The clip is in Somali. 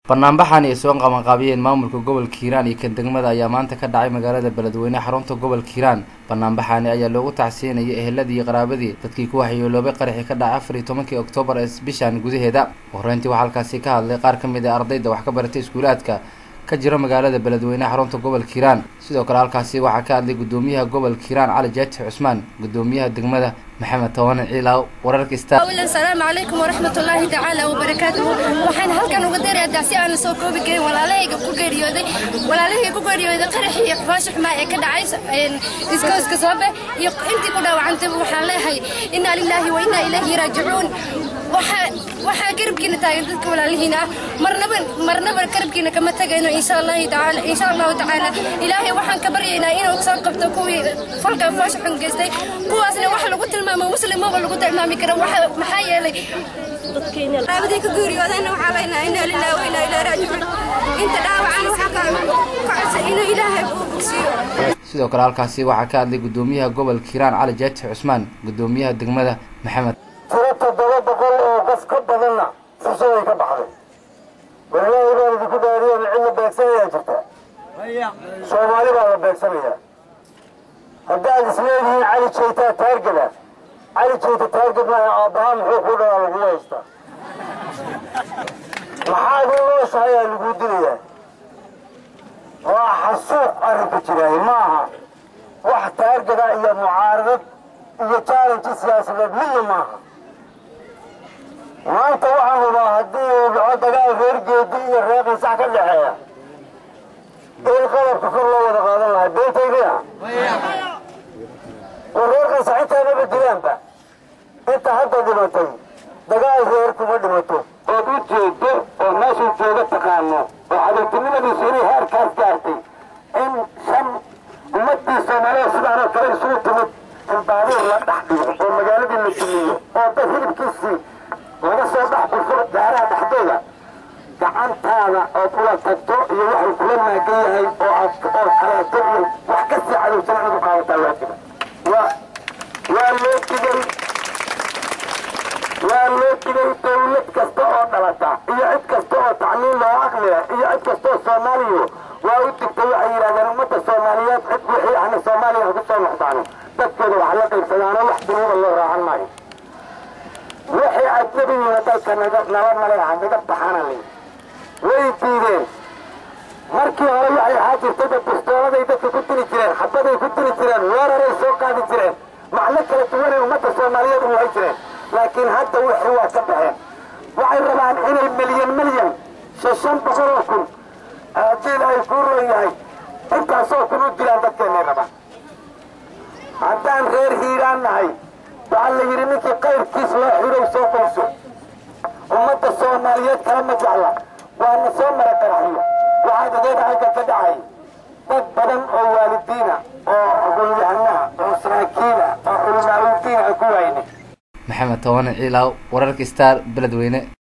banaanbaxan ay soo qabanqaabiyeen maamulka gobolka hiiraan iyo kan degmada ayaa maanta ka dhacay magaalada beledweyne xarunta gobolka hiiraan banaanbaxani ayaa loogu tacsiinayay eheladii iyo qaraabadii dadkii ku waxyeeloobay qaraxii ka dhacay afar iyo tobankii oktoobar ee bishan gudaheeda horeyntii waxaa halkaasi ka hadlay qaar ka mid a ardayda wax ka baratay iskuulaadka ka jira magaalada beledweyne xarunta gobolka hiiraan sidoo kale halkaasi waxaa ka hadlay gudoomiyaha gobolka hiiraan cali jaatix cusmaan gudoomiyaha degmada maxamed towane ciilaaw wararka sta awalan salaamu calaykum waraxmat ullaahi tacaala wabarakaatuhu waxaan halkan uga darayaa si aan soo koobi karin walaalahayga ku geeriyooday walaalahayga ku geeriyooday qaraxii iyo xubaasha xumaa ee ka dhacay iskooska soobe iyo intii ku dhaawacantay waxaan leeyahay inaa lilaahi wa inaa ilayhi raajicuun waxaa garabkiina taagan dadka walaalihiina ah marnaba marnaba garabkiina kama tagayno insha allahi tacaala insha allahu tacaala ilaahay waxaan ka baryaynaa inuu soo qabto kuwii falka foosha xun geystay kuwaasna wax lagu tilmaamo muslimaba lagu tilmaami karo maxaa yeelay raabadii ka geeriyoodayna waxaa leenaha inaa lillahi wa inaa ilaahi raajicuun inta dhaawacana waxaa ka kacsa inuu ilaahay uu bogsiiyo sidoo kale halkaasi waxaa ka hadlay gudoomiyaha gobolka hiiraan cali jaatix cusmaan gudoomiyaha degmada maxamed tiro toddoba boqol oo qof ka badanna fursaday ka baxday walaahi baan idinku dhaariyan cid la beegsanayaa jirta soomaali baa la beegsanayaa haddaad isleedihiin cali jaytaa taargada cali jayta taargad maaha aabbaha muxuu ku dhalaa lagu haystaa maxaad u nooshahay aa laguu dilayaa waa xasuuq arrinka jiraaye ma aha wax taargada iyo mucaaradad iyo jaalanji siyaasadeed midna maaha maanta waxaan hubaa haddii uu dhaco dagaal reer geedi iyo reer qansax ka dhexeeya in qalabka kor loo wada qaadan lahaa beentaydiya war reer qansax intaanaba dilaanba inta hadda dhimatay dagaal reer kuma dhimato ood u jeedo oo meeshuu jooga taqaano oo xadartinimadiisu inay heerkaas gaartay in shan ummadii soomaaliya sidaanoo kale isugu timid in baabuur la dhex dhigo oo magaaladii la dumiyo oo dad hilibkiisii laga soo dhex gurfo gaaraha dhexdooda gacantaada ood ula tagto iyo waxuu kula maagan yahay oo aad oo kaleeto iyo wax ka sii cadowsan inaad u qaadataa waajiba waa waa loo digay waa loo digay dawlad kasta oo dhalata iyo cid kasta oo tacliin loo aqliya iyo cid kasta oo soomaaliya waa u digtay waxay yidhahdeen ummadda soomaaliyeed cid wixii ahna soomaaliya ku soo noqdaano dadkooda wax la qaybsadaano wax dunuuba loo raacan maayo waxay ajnabiyiina dalka nala male aha naga baxana li way diideen markii hore waxay ahaa jirtayba bistooladay dadka ku dili jireen xabaday ku dili jireen weeraray soo qaadi jireen macno kala duwanay ummadda soomaaliyeed u wahay jireen laakiin hadda wixii waa ka baxeen waxay rabaan inay milyan milyan shan boqol oo kun haddii ay kuu roon yahay intaasoo kun u dilaan dadkeennay rabaan haddaan reer hiiraan nahay waxaa la yidhi ninkii qayrkiis loo xirow soo qoyso ummadda soomaaliyeed kala ma jecla waana soo mara qaraxyo waxaa dadeeda halka ka dhacay dad badan oo waalidiina oo aqoon-yahanaha oo saraakiina oo culimaa udiina ku waayne maxamed towane ciilaaw wararka star beledweyne